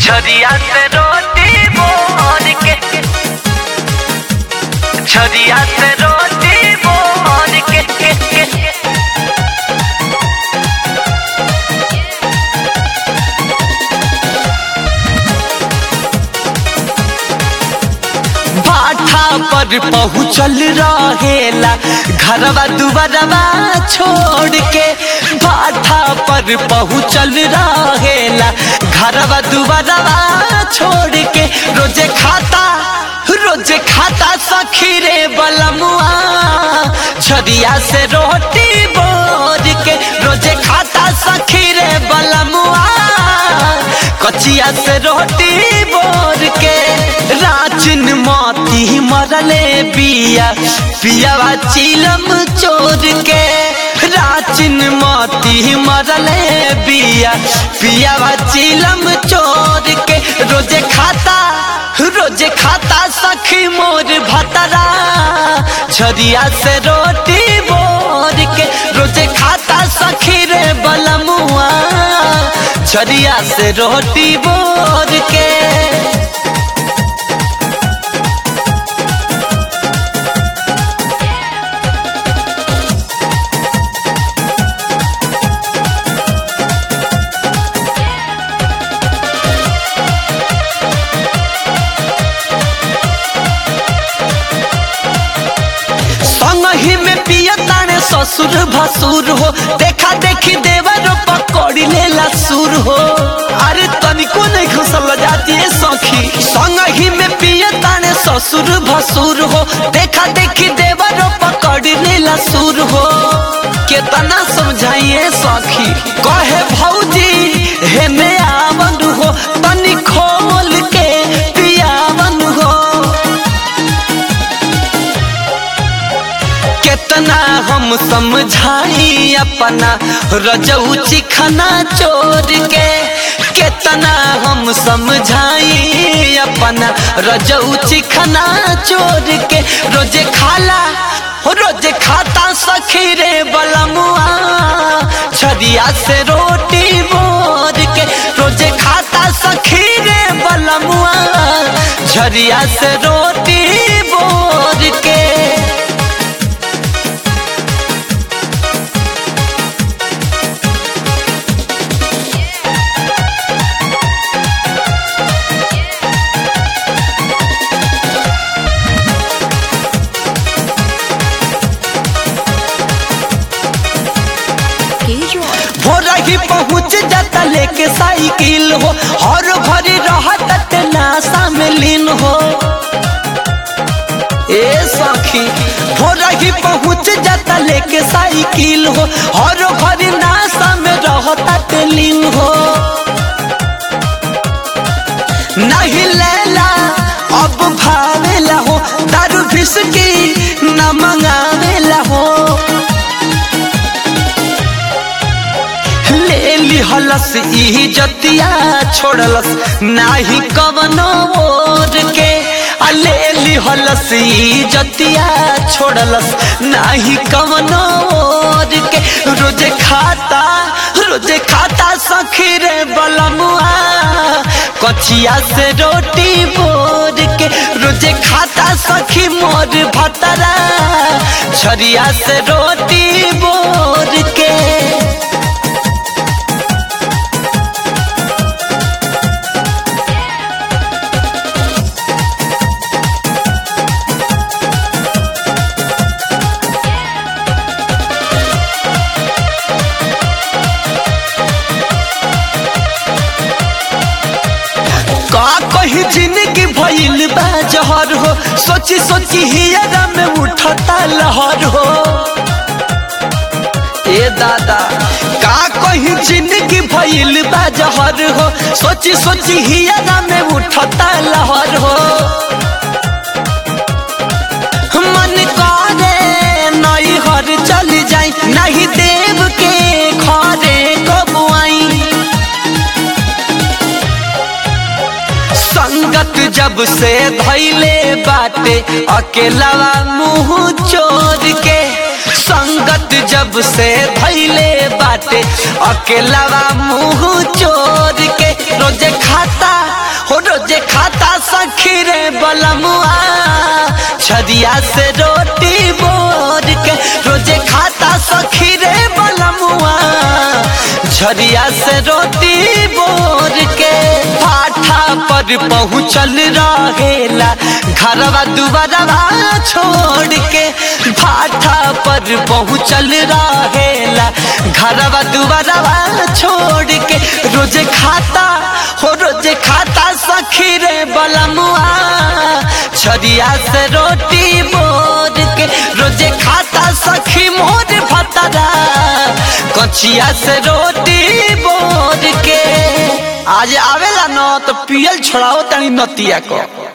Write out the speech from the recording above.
छरिया से रोटी बोर के छरिया से रोटी बोर के, के, के, के। बाठा पर पहुँचल रहेला घरवा दुबरवा छोड़ के बाठा पर पहुँचल रहेला घरवा दुबरवा छोड़ के रोजे खाता रोजे खाता सखी रे बलमुआ छरिया से रोटी बोर के रोजे खाता सखी रे बलमुआ कचिया से रोटी बोर के राचिन मोती मरले बिया पियावा चिलम चोर के राचिन मोती मरले बिया पियावा चिलम चोर के रोजे खाता रोजे खाता सखी मोर भतरा छरिया से रोटी बोर के रोजे खाता सखी रे बलमुआ छरिया से रोटी बोर के संगही में पिया ताने ससुर भसुर हो देखा देखी देवर पकड़ी लेला सुर हो अरे तनिको नहीं घुसल जाती है सखी संगही में पिया ताने ससुर भसुर हो देखा देखी देवर पकड़ी लेला सुर हो केतना समझाइए सखी कहे भौजी हेने आवन हो तनी खोल के पियावन हो कितना हम समझाई अपना रजऊ चिखना चोर के कितना हम समझाई अपना रजऊ चिखना चोर के रोजे खाला हो रोजे खाता सखी रे बलमुआ छरिया से रोटी बोर के रोजे खाता सखी रे बलमुआ छरिया से रोटी बोर के भोरा ही पहुँच जाता लेके साइकिल हो हर भरी रहत नाशा में लीन हो ए सखी भोरा ही पहुँच जाता लेके साइकिल हो हर भरी नाशा में रहत लीन हो नहीं लेला अब भावेला हो दारू भिसकी न मंगावेला हो ले लिहलस ई जतिया छोड़लस नाही कवनो ओर के आ ले लिहलस ई जतिया छोड़लस नाही कवनो ओर के रोजे खाता रोजे खाता सखी रे बलमुआ कचिया से रोटी बोर के रोजे खाता सखी मोर भतरा छरिया से रोटी बोर के का कही जिंदगी भइल बा जहर हो सोची सोची हियरा में उठता लहर हो ए दादा का कही जिंदगी भइल बा जहर हो सोची सोची हियरा में उठता लहर हो मन करे नई हर चल जाई नहीं देव के घरे कबुआई संगत जब से धैले बाटे अकेलावा मुंह चोर के संगत जब से धैले बाटे अकेलावा मुंह चोर के रोजे खाता झरिया से रोटी बोर के रोजे खाता सखी रे बलमुआ झरिया से रोटी बोर के पाठा पर पहुँचल रहेला घरवा दुबारवा छोड़ के भाठा पर पहुँचल रहेला घरवा दुबारवा छोड़ के रोजे खाता हो रोजे खाता सखी रे बलमुआ छरिया से रोटी बोर के रोजे खाता सखी मोर भतरा कचिया से रोटी बोर के आज आवेला न तो पियल छोड़ाओ तनी नतिया को